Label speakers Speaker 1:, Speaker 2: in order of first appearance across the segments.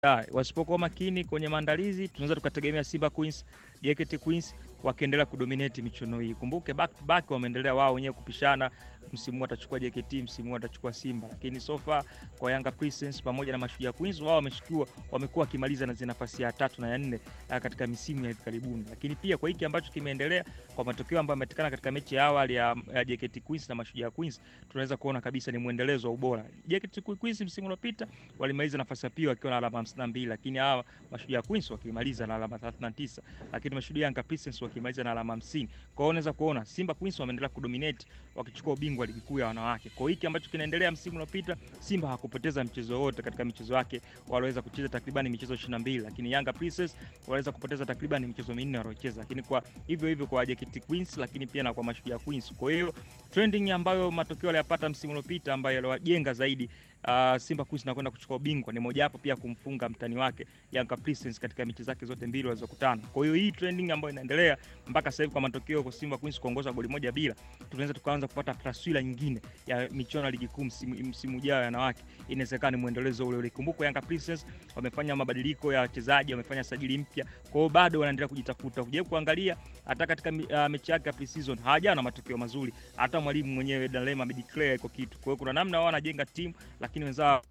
Speaker 1: Ah, wasipokuwa makini kwenye maandalizi tunaweza tukategemea Simba Queens, JKT Queens wakiendelea kudominate michuano hii. Kumbuke back to back wameendelea wao wenyewe kupishana, msimu huu atachukua JKT, msimu huu atachukua Simba. Lakini so far kwa Yanga Princess pamoja na Mashujaa Queens wao wameshikiwa, wamekuwa wakimaliza na nafasi ya tatu na ya nne katika misimu ya hivi karibuni. Lakini pia kwa hiki ambacho kimeendelea kwa matokeo ambayo yamepatikana katika mechi ya awali ya, ya JKT Queens na Mashujaa Queens, tunaweza kuona kabisa ni mwendelezo wa ubora. JKT Queens msimu uliopita walimaliza nafasi ya pili wakiwa na alama 52, lakini hawa Mashujaa Queens wakimaliza na alama 39, lakini Mashujaa Yanga Princess wakimaliza na alama 50. Kwa hiyo unaweza kuona Simba Queens wameendelea kudominate wakichukua ubingwa ligi kuu ya wanawake. Kwa hiki ambacho kinaendelea msimu uliopita, Simba hakupoteza mchezo wote katika michezo yake, waliweza kucheza takriban michezo 22, lakini Yanga Princess waliweza kupoteza takriban michezo minne waliocheza, lakini kwa hivyo hivyo kwa JKT Queens, lakini pia na kwa Mashujaa Queens. Kwa hiyo trending ambayo matokeo aliyapata msimu uliopita ambayo yaliwajenga zaidi Uh, Simba Queens na kwenda kuchukua ubingwa ni mojawapo pia kumfunga mtani wake Yanga Princess katika mechi zake zote mbili walizokutana. Kwa hiyo hii trending ambayo inaendelea mpaka sasa hivi kwa matokeo kwa Simba Queens kuongoza goli moja bila, tunaweza tukaanza kupata taswira nyingine ya michuano ya ligi kuu msimu, msimu ujao ya wanawake. Inawezekana ni mwendelezo ule ule. Kumbuka Yanga Princess wamefanya mabadiliko ya wachezaji, wamefanya sajili mpya, kwa hiyo bado wanaendelea kujitafuta. Ukija kuangalia hata katika uh, mechi yake ya pre-season hawajawa na matokeo mazuri, hata mwalimu mwenyewe Dalema amedeclare iko kitu. Kwa hiyo kuna namna wao wanajenga timu lakini wenzao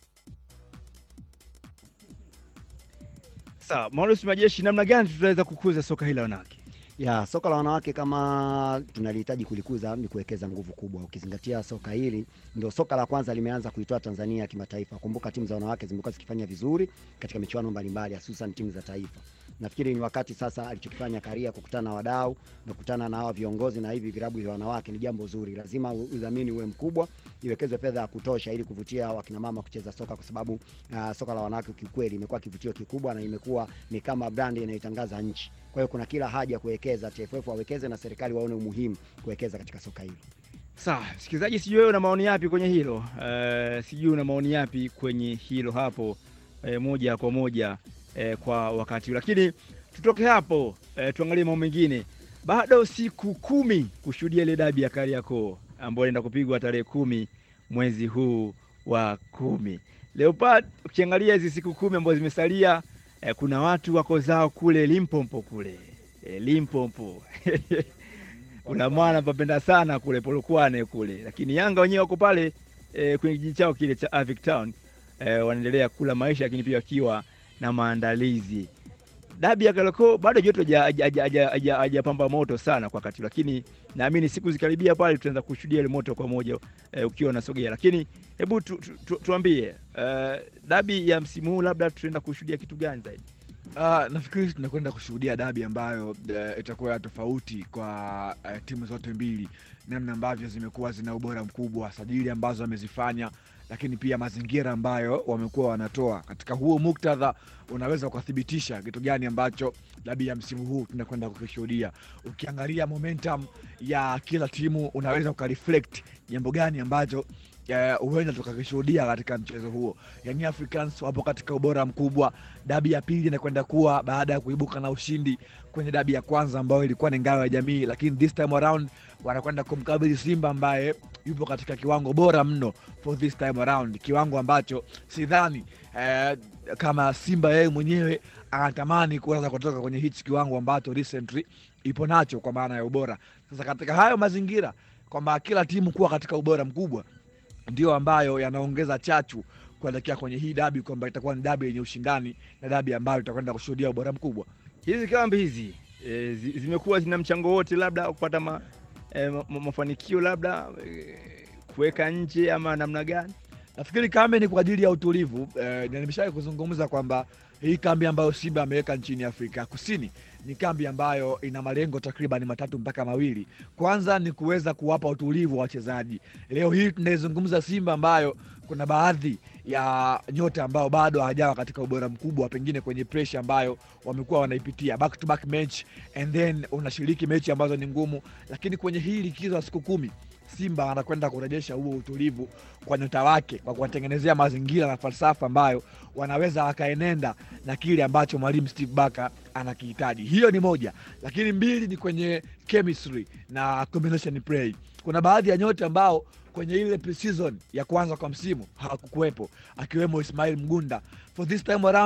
Speaker 2: Sawa, Maurice Majeshi, namna gani tutaweza kukuza soka hili la wanawake?
Speaker 3: Ya, soka la wanawake kama tunalihitaji kulikuza ni kuwekeza nguvu kubwa, ukizingatia soka hili ndio soka la kwanza limeanza kuitoa Tanzania kimataifa. Kumbuka timu za wanawake zimekuwa zikifanya vizuri katika michuano mbalimbali, hususan timu za taifa. Nafikiri ni wakati sasa alichokifanya Karia kukutana na wadau na kukutana na hawa viongozi na hivi vilabu vya wanawake ni jambo zuri. Lazima udhamini uwe mkubwa, iwekezwe fedha ya kutosha ili kuvutia wakina mama kucheza soka, kwa sababu uh, soka la wanawake kiukweli imekuwa kivutio kikubwa na imekuwa ni kama brand inayotangaza nchi. Kwa hiyo kuna kila haja ya kuwekeza, TFF wawekeze na serikali waone umuhimu kuwekeza katika soka hili.
Speaker 2: Sawa, msikilizaji, sijui wewe una maoni yapi kwenye hilo uh, sijui una maoni yapi kwenye hilo hapo uh, moja kwa moja uh, kwa wakati, lakini tutoke hapo uh, tuangalie mambo mengine. Bado siku kumi kushuhudia ile dabi ya Kariakoo ambayo inaenda kupigwa tarehe kumi mwezi huu wa kumi. Leopard, ukiangalia hizi siku kumi ambazo zimesalia eh, kuna watu wako zao kule Limpopo kule eh, Limpopo kuna mwana papenda sana kule Polokwane kule, lakini Yanga wenyewe wako pale eh, kwenye kijiji chao kile cha Avic Town eh, wanaendelea kula maisha, lakini pia wakiwa na maandalizi. Dabi ya Kariakoo bado joto hajapamba moto sana kwa wakati, lakini naamini siku zikaribia pale tutaanza kushuhudia ile moto kwa moja eh, ukiwa unasogea. Lakini hebu tu, tu, tu, tuambie uh, dabi ya msimu huu labda tutaenda kushuhudia kitu gani zaidi?
Speaker 4: Uh, nafikiri tunakwenda kushuhudia dabi ambayo uh, itakuwa ya tofauti kwa uh, timu zote mbili, namna ambavyo zimekuwa zina ubora mkubwa, sajili ambazo wamezifanya, lakini pia mazingira ambayo wamekuwa wanatoa. Katika huo muktadha, unaweza ukathibitisha kitu gani ambacho dabi ya msimu huu tunakwenda kukishuhudia. Ukiangalia momentum ya kila timu, unaweza ukareflect jambo gani ambacho huenda uh, tukakishuhudia katika mchezo huo. Young Africans wapo katika ubora mkubwa. Dabi ya pili inakwenda kuwa baada ya kuibuka na ushindi kwenye dabi ya kwanza ambayo ilikuwa ni ngao ya jamii, lakini this time around wanakwenda kumkabili Simba ambaye yupo katika kiwango bora mno for this time around, kiwango ambacho sidhani eh, kama Simba yeye mwenyewe anatamani kuweza kutoka kwenye hichi kiwango ambacho recently ipo nacho kwa maana ya ubora. Sasa katika hayo mazingira kwamba kila timu kuwa katika ubora mkubwa ndio ambayo yanaongeza chachu kuelekea kwenye hii dabi kwamba itakuwa ni dabi yenye ushindani na dabi ambayo itakwenda kushuhudia ubora mkubwa.
Speaker 2: Hizi kambi hizi e, zimekuwa zina mchango wote labda kupata ma, e, ma, mafanikio labda e, kuweka nje ama namna gani?
Speaker 4: Nafikiri kambi ni kwa ajili ya utulivu e, na nimeshawahi kuzungumza kwamba hii kambi ambayo Simba ameweka nchini Afrika Kusini ni kambi ambayo ina malengo takriban matatu mpaka mawili. Kwanza ni kuweza kuwapa utulivu wa wachezaji. Leo hii tunaizungumza Simba ambayo kuna baadhi ya nyota ambao bado hawajawa katika ubora mkubwa, pengine kwenye pressure ambayo wamekuwa wanaipitia back to back match and then unashiriki mechi ambazo ni ngumu, lakini kwenye hii likizo ya siku kumi Simba anakwenda kurejesha huo utulivu kwa nyota wake kwa kuwatengenezea mazingira na falsafa ambayo wanaweza wakaenenda na kile ambacho mwalimu Steve Barker anakihitaji. Hiyo ni moja, lakini mbili ni kwenye chemistry na combination play. Kuna baadhi ya nyota ambao kwenye ile pre-season ya kwanza kwa msimu hawakukuwepo, akiwemo Ismail Mgunda. For this time around